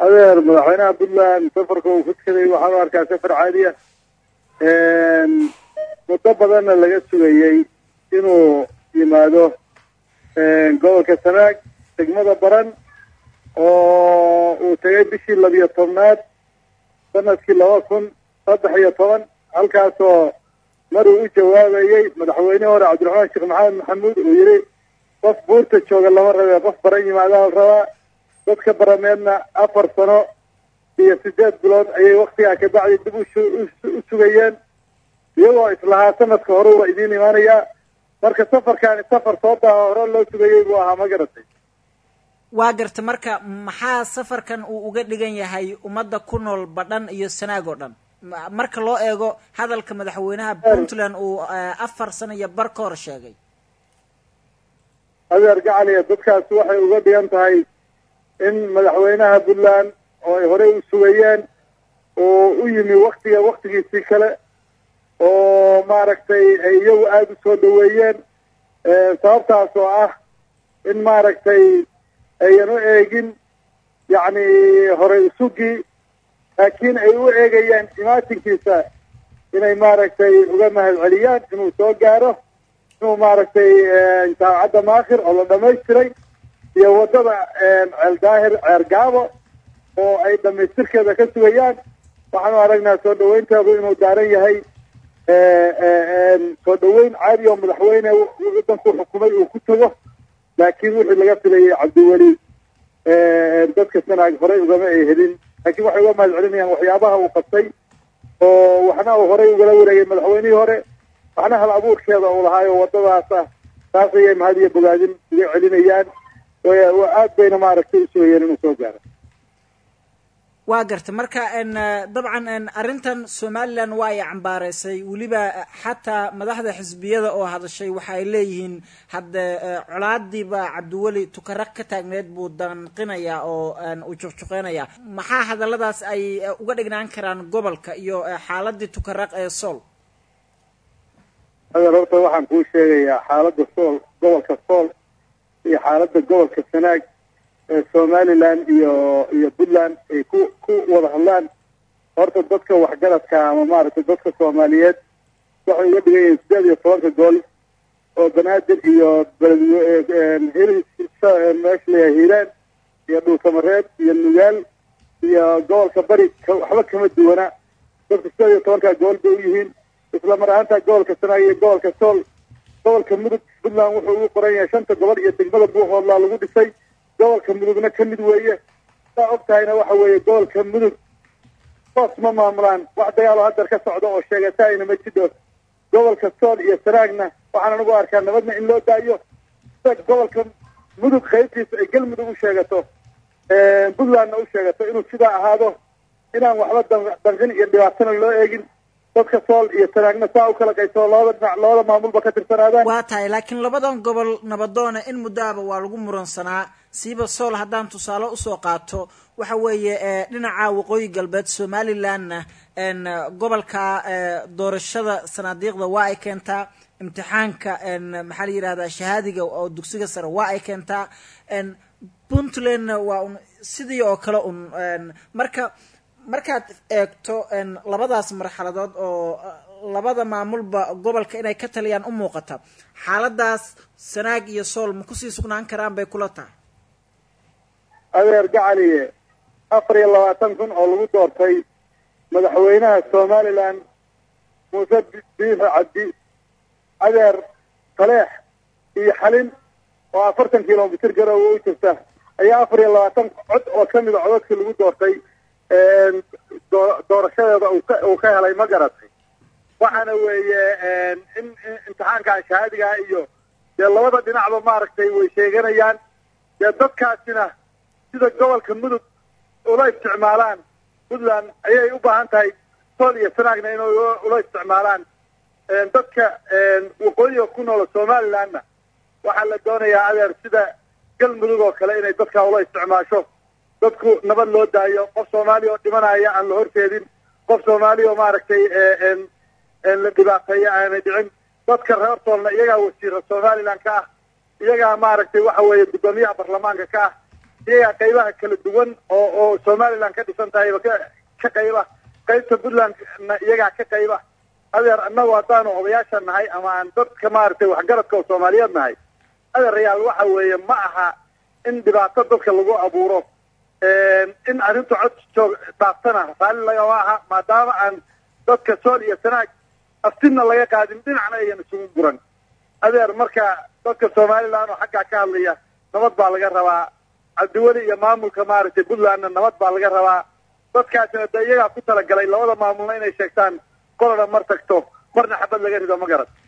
adeer madaxweynaha puntland safarka uu ku tukaday waxaan u arkaa safar caadiya muddo badanna laga sugayey inuu yimaado gobolka sanaag degmada baran oo uu tegay bishii labiyo tobnaad sanadkii laba kun saddex iyo toban halkaasoo mar uu u jawaabayey madaxweynihii hore cabdiraxmaan sheekh maxamed maxamuud uu yidhi qof buurta jooga lama rabe qof baran yimaadaha la rabaa dadka barameedna afar sano iyo sideed bilood ayay waktigaa kabacdi dib u sugayeen iyagoo islahaa sanadka hore waa idiin imaanayaa marka safarkaani safar soo daaha hore loo sugayey buu ahaa ma garatay waa garta marka maxaa safarkan uu uga dhigan yahay ummadda ku nool badhan iyo sanaag oo dhan marka loo eego hadalka madaxweynaha puntland uu afar sano iyo bar ka hor sheegay adeer gacaliya dadkaasi waxay uga dhigan tahay in madaxweynaha puntland oo ay horey u sugayeen oo u yimi waktiga waktigiisii kale oo maaragtay ay iyagu aada u soo dhaweeyeen sababtaas oo ah in maaragtay ayan u eegin yacni horey usugii laakiin ay u eegayaan imaatinkiisa inay maaragtay uga mahad celiyaan inuu soo gaaro inuu maaragtay jaamacadda maakhir oo la dhamaystiray iyo waddada ceel daahir ceer gaabo oo ay dhamaystirkeeda ka sugayaan waxaanu aragnaa soo dhaweynteedu inuu daaran yahay soo dhaweyn caadi oo madaxweyne waddanku xukumay uu ku tago laakiin wixii laga filayay cabdiweli dadka sanaag horey ugama ay helin laakiin waxay uga mahad celinayaan waxyaabaha uu qabtay oo waxna uu horey ugala wareegay madaxweynihii hore waxna hal abuurkeeda uu lahaayo waddadaas ah taas ayay mahad iyo bogaadin uga celinayaan aad bayna maaragtay usugayeen inuu soo gaaro waa garta marka dabcan arrintan somalilan waa ay cambaareysay weliba xataa madaxda xisbiyada oo hadashay waxa ay leeyihiin hadde colaadiiba cabdiweli tukaraq ka taagneed buu danqinayaa oo uu juqjuqeynaya maxaa hadalladaas ay uga dhignaan karaan gobolka iyo xaaladii tukaraq ee sool adeer horta waxaan kuu sheegayaa xaaladda sool gobolka sool iyo xaaladda gobolka sanaag ee somaliland iyo iyo puntland ay ku ku wada hadlaan horta dadka waxgaradka ama maaragtay dadka soomaaliyeed waxay uga dhigan yihiin sideed iyo tobanka gool oo banaadir iyo meesha layahay hiiraan iyo dhuusamareed iyo nugaal iyo gobolka bari waxba kama duwana dadka sideed iyo tobanka gool bay u yihiin isla mar ahaanta gobolka sanaag iyo gobolka sool gobolka mudug puntland wuxuu ugu qoran yahay shanta gobol iyo degmada buuhoodlaa lagu dhisay gobolka mudugna ka mid weeye saa og tahayna waxa weeye gobolka mudug toos ma maamulaan wax dagaaloo hadeer ka socda oo sheegataayna ma jidho gobolka sool iyo sanaagna waxaan anigu arkaa nabadna in loo daayo sida gobolka mudug qaybtiisa ay galmudug u sheegato puntlandna u sheegato inuu sidaa ahaado inaan waxba danqin iyo dhibaatana loo eegin dadka sool iyo sanaagna saa u kala qaybsao labada dhinac labada maamulba ka tirsanaadaan waa tahay laakiin labadan gobol nabadoona in muddaaba waa lagu muransanaa siiba sool haddaan tusaale usoo qaato waxa weeye dhinaca waqooyi galbeed somalilandna gobolka doorashada sanaadiiqda waa ay keentaa imtixaanka maxaa la yidhahdaa shahaadiga oo dugsiga sare waa ay keentaa puntlandna waa un sidii oo kale un marka markaad eegto labadaas marxaladood oo labada maamulba gobolka inay ka taliyaan u muuqata xaaladaas sanaag iyo sool ma kusii sugnaan karaan bay kula tahay adeer gacaliye afar iyo labaatan kun oo lagu doortay madaxweynaha somaliland muuse biixi cabdi adeer taleex iyo xalin oo afartan kilomitr garoowa u jirta ayaa afar iyo labaatan cod oo kamida codadkii lagu doortay doorashadeeda uu ka helay ma garatay waxaana weeye in imtixaankan shahaadigaha iyo dee labada dhinacba maaragtay way sheeganayaan dee dadkaasina sida gobolka mudug ula isticmaalaan puntland ayay u baahan tahay sool iyo sanaagna inay ula isticmaalaan dadka waqooyiga ku noola somalilandna waxaa la doonayaa adeer sida galmudug oo kale inay dadkaa ula isticmaasho dadku nabad loo daayo qof soomaaliya oo dhimanaya aan la horteedin qof soomaaliya oo maaragtay la dhibaateeyo aanay dhicin dadka reer soolna iyagaa wasiira somaliland ka ah iyagaa maaragtay waxa weeye guddoomiyaha baarlamaanka ka ah iyagaa qaybaha kala duwan oo oo somaliland ka dhisan tahayba ka ka qayba qaybta puntlandna iyagaa ka qayba adeer annagu haddaanu odayaasha nahay ama aan dadka maaragtay waxgaradka oo soomaaliyeed nahay adeerayaal waxa weeye ma aha in dhibaato dadka lagu abuuro in arrintu cod joog dhaaftana raalli lagama aha maadaama aan dadka sool iyo sanaag aftinna laga qaadin dhinacna ayan isugu guran adeer marka dadka somaliland oo xaggaa ka hadlaya nabad baa laga rabaa cabdiweli iyo maamulka maaragtay puntlandna nabad baa laga rabaa dadkaasina de iyagaa ku talagalay labada maamulna inay sheegtaan qolana mar tagto marna xabad laga rido ma garan